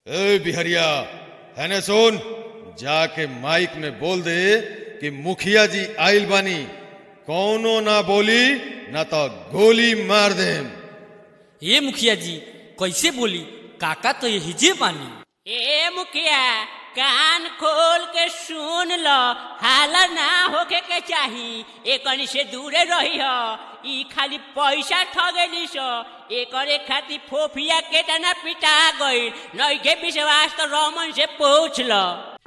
ए बिहरिया है ने सुन जाके माइक में बोल दे कि मुखिया जी आइल बानी कौनो ना बोली ना तो गोली मार देम ए मुखिया जी कैसे बोली काका तो यही जे बानी ए मुखिया कान खोल के सुन लो हाला ना होके के चाही एकनी से दूरे रही हो ई खाली पैसा ठगेली सो एकरे खातिर फोफिया केतना पिटा गई नई के विश्वास तो रमन से पूछ लो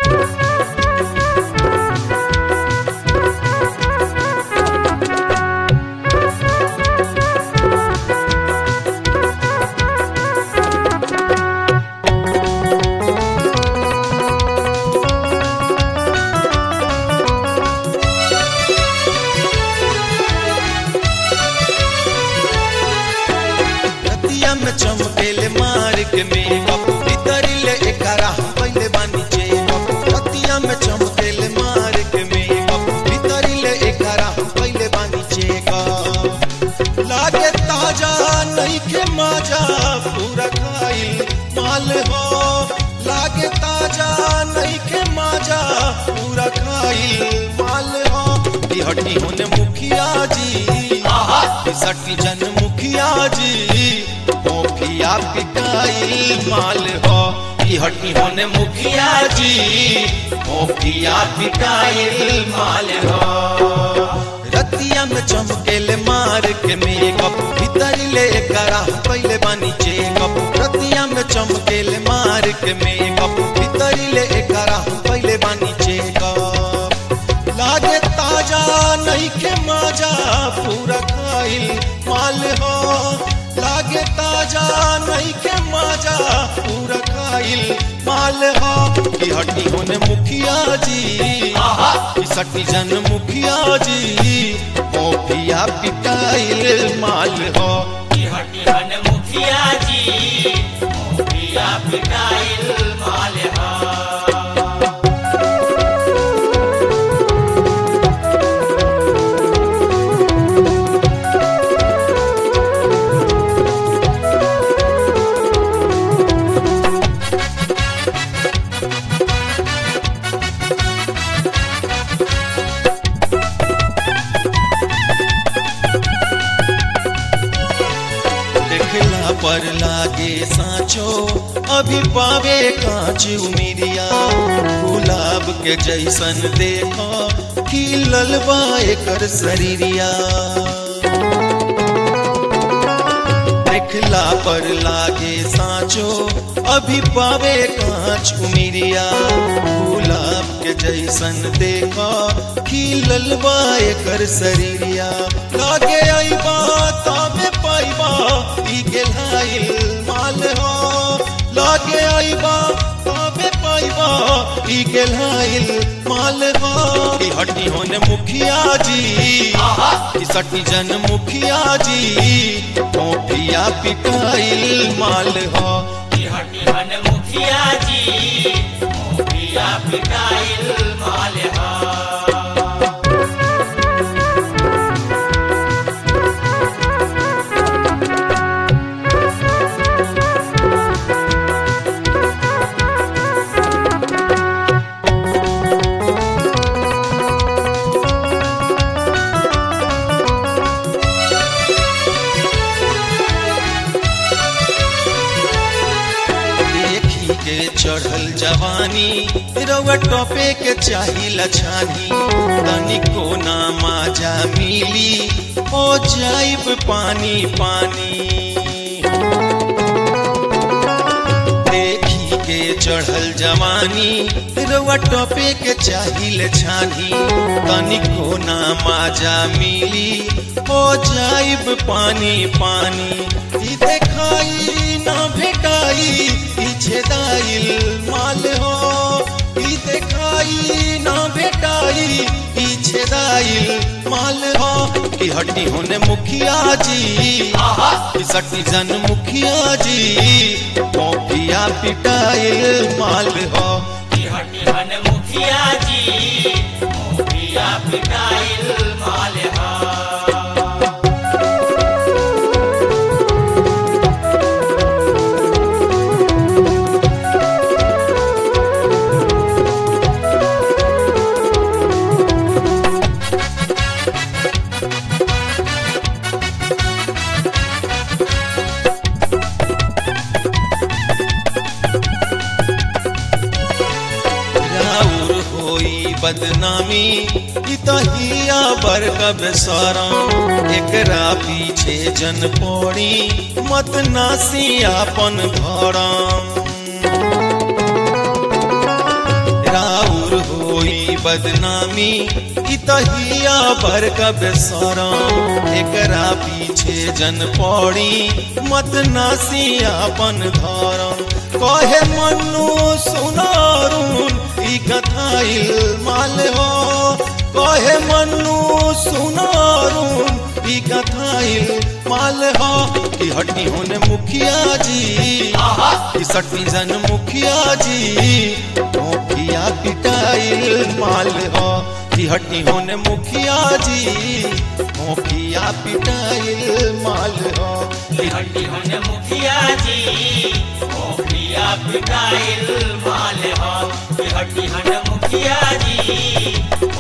रतिया में चमकेले मार के मेकअप भीतरिले एकरा हम पहले बानी चेकअप रतिया में चमकेले मार के मेकअप भीतरिले एकरा हम पहले बानी चेकअप लागे ताजा नहीं के माजा पूरा खाइल माल हो लागे ताजा नहीं के माजा पूरा खाइल माल हो ई हटी होने मुखिया जी सटी जन मुखिया जी मोफिया पिटाइल माल हो ई हटी होने मुखिया जी मोफिया पिटाइल माल हो रतिया में चमकेले मार के मेकअप भीतर ले करा पहले बानी चेकअप रतिया में चमकेले मार के मेकअप भीतर ले करा पहले बानी चेकअप लागे ताजा नहीं के माजा पूरा खाइल माल हो लागे ताजा नहीं के माजा पूरा खाइल माल हो की हड्डी होने मुखिया जी की सटी जन मुखिया जी मोफिया पिटाइल माल हो की हड्डी बन मुखिया जी मुखिया पिटाइल माल हा देखला पर लागे साँचो अभी पावे कांच उमिरिया गुलाब के जैसन देखो खिलल बा एकर शरीरिया देखला पर लागे साँचो अभी पावे कांच उमिरिया गुलाब के जैसन देखो खिलल बा एकर शरीरिया लागे आईबा तामे पाइबा ई गेलाइल माल हो लागे आईबा तामे पाइबा ई गेलाइल माल हो ई हड्डी होने मुखिया जी ई सटी जन मुखिया जी मोफिया पिटाइल माल हो की हड्डी बन मुखिया जी मुखिया पिटाइल माल हा देखी के चढ़ल जवानी रउआ टोपे के चाही लछानी तनिको ना माजा मिली हो जाइब पानी पानी देखी के चढ़ल जवानी रउआ टोपे के चाहिल छानी तनिको ना माजा मिली हो जाइब पानी पानी ई देखाई ना भेटाई पीछे दाइल माल हो ई देखाई ना भेटाई पीछे दाइल माल हो की हड्डी होने मुखिया जी की सटी जन मुखिया जी मोफिया पिटाइल माल हो की हड्डी बन मुखिया जी मुखिया पिटाइल माल हा रतिया बदनामी ई तहिया बर कब सरम एकरा पीछे जन पड़ी मत नासी आपन धरम राउर होई बदनामी ई तहिया बर कब सरम एकरा पीछे जन पड़ी मत नासी आपन धरम कहे मनु सुनारून ई कथाइल माल हो कहे मनु सुनारून ई कथाइल माल हो कि हटी होने मुखिया जी कि सटी जन मुखिया जी मुखिया पिटाइल माल हो कि हटी होने मुखिया जी मुखिया पिटाइल माल हो कि हड्डी होने मुखिया जी मुखिया पिटाइल माल हो कि हड्डी होने मुखिया जी